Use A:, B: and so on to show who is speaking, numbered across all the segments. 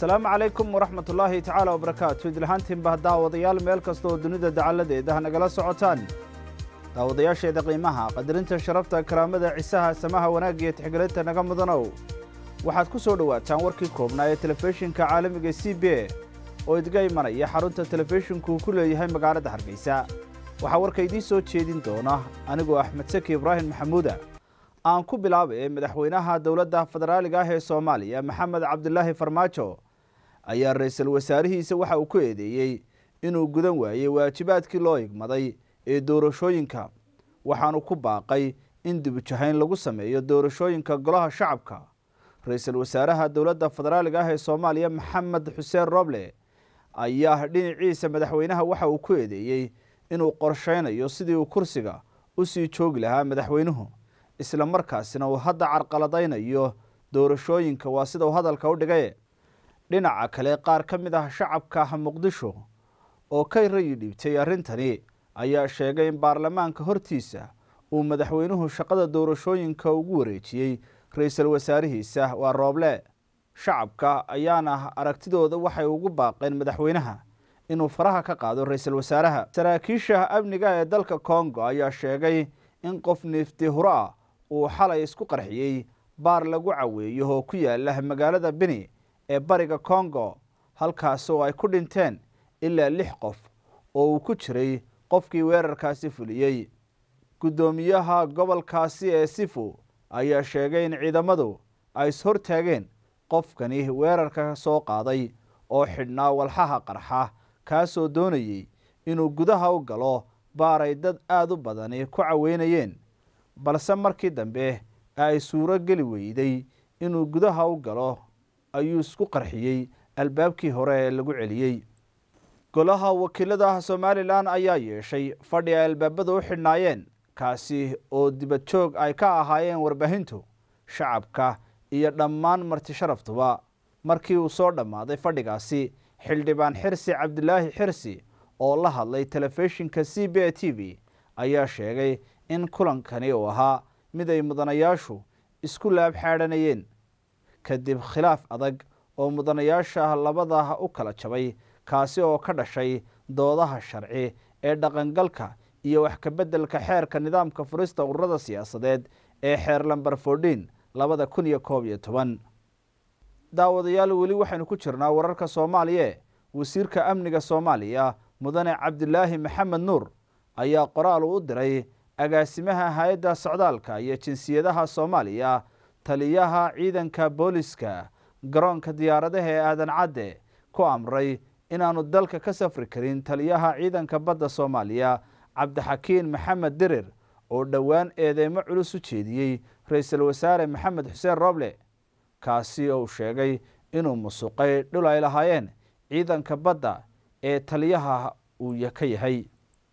A: asalaamu calaykum waraxmat ullaahi tacaala wabarakaatu idlahaantiinba daawadayaal meel kasta oo dunida dacalladeeda nagala socotaan daawadayaasheeda qiimaha qadarinta sharafta karaamada cisaha samaha wanaagga iyo tixgelinta naga mudanow waxaad ku soo dhowaataan warkii koobnaa ee telefishinka caalamiga c b a oo idga imanaya xarunta telefishinku ku leeyahay magaalada hargeysa waxaa warka idiin soo jeedin doona anigoo axmed saki ibraahim maxamuuda aan ku bilaabay madaxweynaha dowladda federaaliga ah ee soomaaliya maxamed cabdilaahi farmaajo ayaa ra-iisul wasaarihiisa waxa uu ku eedeeyey inuu gudan waayey waajibaadkii loo igmaday ee doorashooyinka waxaanu ku baaqay in dibujahayn lagu sameeyo doorashooyinka golaha shacabka ra-iisul wasaaraha dowladda federaaliga ah ee soomaaliya maxamed xuseen roble ayaa dhinaciisa madaxweynaha waxa uu ku eedeeyey inuu qorsheynayo sidii uu kursiga usii joogi lahaa madaxweynuhu isla markaasina uu hadda carqaladaynayo doorashooyinka waa sida uu hadalka u dhigaye dhinaca kale qaar ka mid ah shacabka muqdisho oo ka rayi dhiibtay arrintani ayaa sheegay in baarlamaanka hortiisa uu madaxweynuhu shaqada doorashooyinka ugu wareejiyey ra-iisul wasaarihiisa waa rooble shacabka ayaana aragtidooda waxay ugu baaqeen madaxweynaha inuu faraha ka qaado ra-iisul wasaaraha saraakiisha amniga ee dalka congo ayaa sheegay in qof niifti huro ah uu xalay isku qarxiyey baar lagu caweeyo oo ku yaala magaalada beni ee bariga congo halkaas oo ay ku dhinteen ilaa lix qof oo uu ku jiray qofkii weerarkaasi fuliyey guddoomiyaha gobolkaasi ee sifu ayaa sheegay in ciidamadu ay ishortaageen qofkani weerarka soo qaaday oo xidhnaa walxaha qarxa kaasoo doonayey inuu gudaha u galo baar ay dad aada u badani ku caweynayeen balse markii dambe ay suuro geli weyday inuu gudaha u galo ayuu isku qarxiyey albaabkii hore ee lagu celiyey golaha wakiilada somalilan ayaa yeeshay fadhi ay albaabada u xidhnaayeen kaasi oo dibad joog ay ka ahaayeen warbaahintu shacabka iyo dhammaan marti sharaftuba markii uu soo dhammaaday fadhigaasi xildhibaan xirsi cabdilaahi xirsi oo la hadlay telefishinka c b a t v ayaa sheegay in kulankani uu ahaa mid ay mudanayaashu isku laab xaadhanayeen kadib khilaaf adag oo mudanayaasha labada u kala jabay kaasi oo ka dhashay doodaha sharci ee dhaqangalka iyo wax kabeddelka xeerka nidaamka furista ururada siyaasadeed ee xeer lamber fordin labada kun iyo koob iyo toban daawadayaal weli waxaynu ku jirnaa wararka soomaaliya wasiirka amniga soomaaliya mudane cabdilaahi maxamed nuur ayaa qoraal u diray agaasimaha hay-adda socdaalka iyo jinsiyadaha soomaaliya taliyaha ciidanka booliska garoonka diyaaradaha ee aadan cadde ku amray inaanu dalka ka safri karin taliyaha ciidanka badda soomaaliya cabdixakiin maxamed dirir oo dhowaan eedeymo culus u jeediyey ra-iisul wasaare maxamed xuseen roble kaasi oo sheegay inuu musuqay dhul ay lahaayeen ciidanka badda ee taliyaha uu ka yahay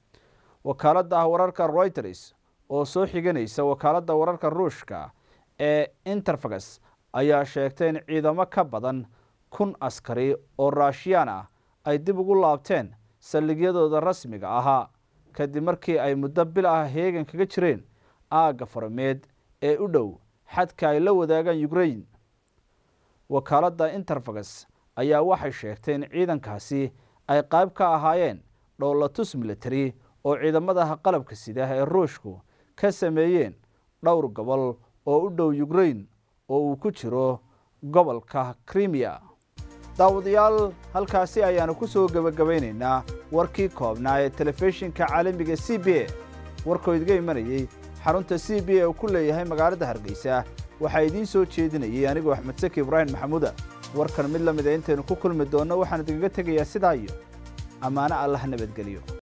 A: wakaaladda wararka reuters oo soo xiganaysa wakaaladda wararka ruushka ee interfax ayaa sheegtay in ciidamo ka badan kun askari oo raashiyaan ah ay dib ugu laabteen saldhigyadooda rasmiga ahaa kadib markii ay muddo bil ah heegan kaga jireen aagga farameed ee u dhow xadka ay la wadaagaan ukrain wakaaladda interfax ayaa waxay sheegtay in ciidankaasi ay qayb ka ahaayeen dhowlatus military oo ciidamada qalabka sida ee ruushku ka sameeyeen dhowr gobol oo u dhow ukrain oo uu ku jiro gobolka krimiya daawadayaal halkaasi ayaanu ku soo gebagabaynaynaa warkii koobnaa ee telefishinka caalamiga c b a warkoo idga imanayey xarunta c b a uu ku leeyahay magaalada hargeysa waxaa idiin soo jeedinayay anigoo axmed saki ibraahim maxamuuda warkan mid la mida intaynu ku kulmi doonno waxaan idinkaga tegayaa sidaa iyo ammaano allah nabadgeliyo